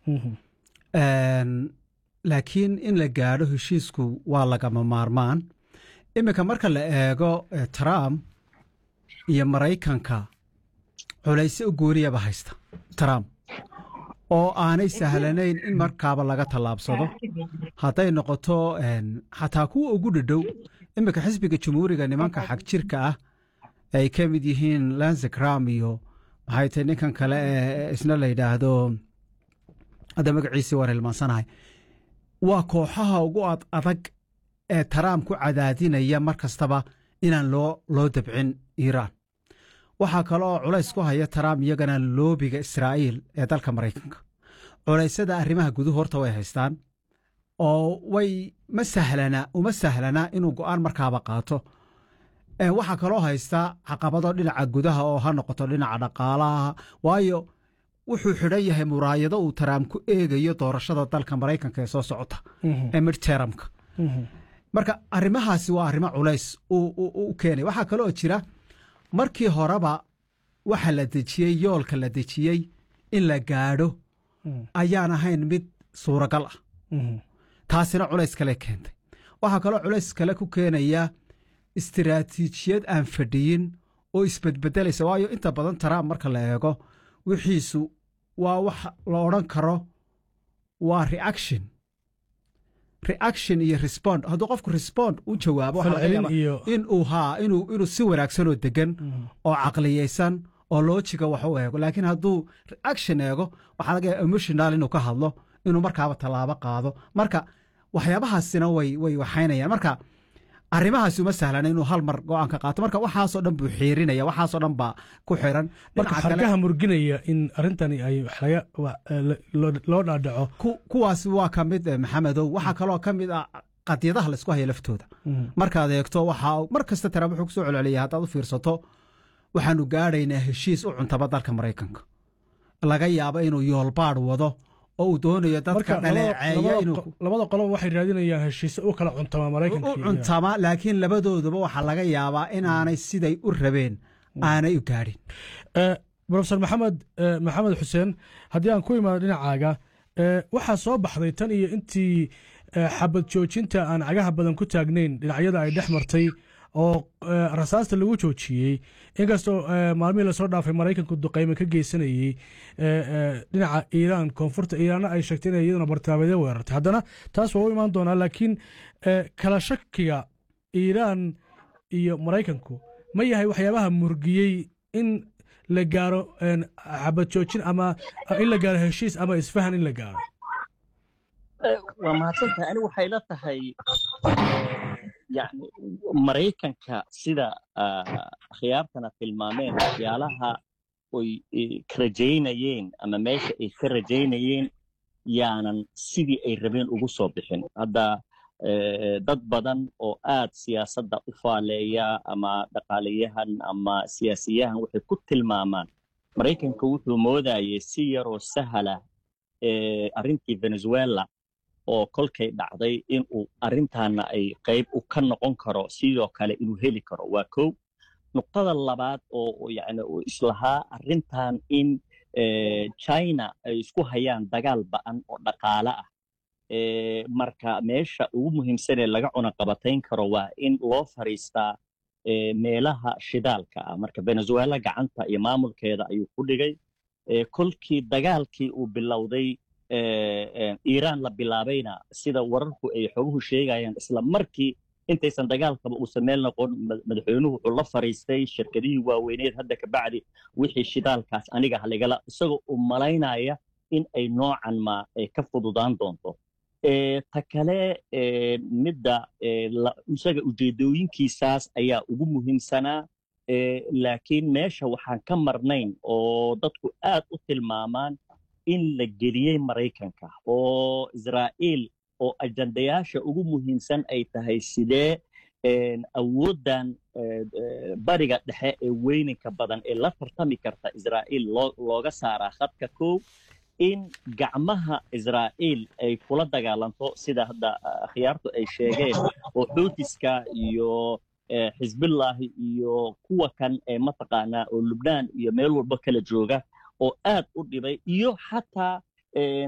laakiin in la gaadho heshiisku waa lagama maarmaan iminka marka la eego trump iyo maraykanka culayse u gooniyaba haysta trump oo aanay sahlanayn in markaaba laga tallaabsado hadday noqoto xataa kuwa ugu dhadhow iminka xisbiga jumhuuriga nimanka xag jirka ah ay ka mid yihiin lanzekram iyo maxay tahay ninkan kale ee isna la yidhaahdo hadda magaciisii waan hilmaansanahay waa kooxaha ugu ad adag ee taraam ku cadaadinaya mar kastaba inaan loo loo dabcin iiraan waxaa kale oo culays ku haya taraam iyagana loobiga israa'iil ee dalka maraykanka culaysada arrimaha guduhu horta way haystaan oo way ma sahlana uma sahlana inuu go'aan markaaba qaato waxaa kaloo haystaa caqabado dhinaca gudaha oo ha noqoto dhinaca dhaqaalaha waayo wuxuu xidhan yahay muraayado uu taraam ku eegayo doorashada dalka maraykanka ee soo socota ee midteramka marka arrimahaasi waa arrimo culays u keenay waxaa kaloo jira markii horeba waxa la dejiyey yoolka la dejiyey in la gaadho ayaan ahayn mid suuragal ah taasina culays kale keentay waxaa kaloo culays kale ku keenaya istiraatiijiyad aan fadhiyin oo isbedbedelaysa waayo inta badan taraam marka la eego wixiisu waa wax la odhan karo waa reaction reaction iyo respond hadduu qofku respond u jawaabo inuu haa inuu inuu si wanaagsan oo degan oo caqliyeysan oo loojiga wax u eego laakiin hadduu reaction eego waxaa laga yaaba emotional inuu ka hadlo inuu markaaba tallaabo qaado marka waxyaabahaasina way way waxaynayaan marka arrimahaasi uma sahlana inuu hal mar go-aan ka qaato marka waxaasoo dhan buu xiirinaya waxaasoo dhan baa ku xiran marka xargaha murginaya in arrintani ay loo dhaadhaco kuwaasi waa ka mid maxamedow waxaa kaloo ka mid ah qadyadaha laysku haya laftooda markaad eegto waxaa mar kasta taraam wuxuu kusoo celceliyay haddaad u fiirsato waxaanu gaadhaynaa heshiis u cuntaba dalka maraykanka laga yaabo inuu yoolbaadh wado oo uu doonayo dadka dhaleeceeya labada qoloba waxay raadinayaan heshiise u kala cuntama maraykanka u cuntama laakiin labadooduba waxaa laga yaabaa inaanay siday u rabeen aanay u gaadhin profesor maxamed maxamed xuseen haddii aan ku imaado dhinacaaga waxaa soo baxday tan iyo intii xabad joojinta aan cagaha badan ku taagnayn dhinacyada ay dhex martay oo rasaasta lagu joojiyey inkastoo maalmihii lasoo dhaafay maraykanku duqayme ka geysanayey dhinaca iiraan koonfurta iiraanna ay sheegtay inay iyaduna bartilmaameedyo weerartay haddana taas waa u imaan doonaa laakiin kala shakiga iiraan iyo maraykanku ma yahay waxyaabaha murgiyey in la gaaro xabad joojin ama in la gaaro heshiis ama isfahan in la gaaro waa mahadsantahay ani waxay la tahay yani maraykanka sida akhyaartana tilmaameen waxyaalaha oy ka rajaynayeen ama meesha ay ka rajaynayeen yaanan sidii ay rabeen ugu soo bixin hadda dad badan oo aad siyaasadda u faaleeya ama dhaqaalayahan ama siyaasiyahan waxay ku tilmaamaan maraykanka wuxuu moodayay si yaroo sahala arrintii venezuela oo kolkay dhacday inuu arrintaana ay qayb u ka noqon karo sidoo kale inuu heli karo waa kow nuqtada labaad oo yani islahaa arrintan in china ay isku hayaan dagaal ba'an oo dhaqaale ah marka meesha ugu muhiimsanee laga cunaqabatayn karo waa in loo fariistaa meelaha shidaalka ah marka venezuela gacanta iyo maamulkeeda ayuu ku dhigay kolkii dagaalkii uu bilowday iiraan la bilaabayna sida wararku ay xoguhu sheegayaan isla markii intaysan dagaalkaba uusan meel noqon madaxweynuhu wuxuu la fariistay shirkadihii waaweyneed hadda ka bacdi wixii shidaalkaas aniga haligala isagoo u malaynaya in ay noocan ma ka fududaan doonto ta kale midda isaga ujeedooyinkiisaas ayaa ugu muhiimsanaa laakiin meesha waxaan ka marnayn oo dadku aad u tilmaamaan in la geliyey maraykanka oo israa'iil oo ajandayaasha ugu muhiimsan ay tahay sidee awooddan bariga dhexe ee weyninka badan ee la tartami karta israa'iil looga saaraa khadka kow in gacmaha israa'iil ay kula dagaalanto sida hadda akhyaartu ay sheegeen oo xuutiska iyo xisbillahi iyo kuwa kan ee mataqaanaa oo lubnaan iyo meel walba kala jooga oo aad u dhibay iyo xataa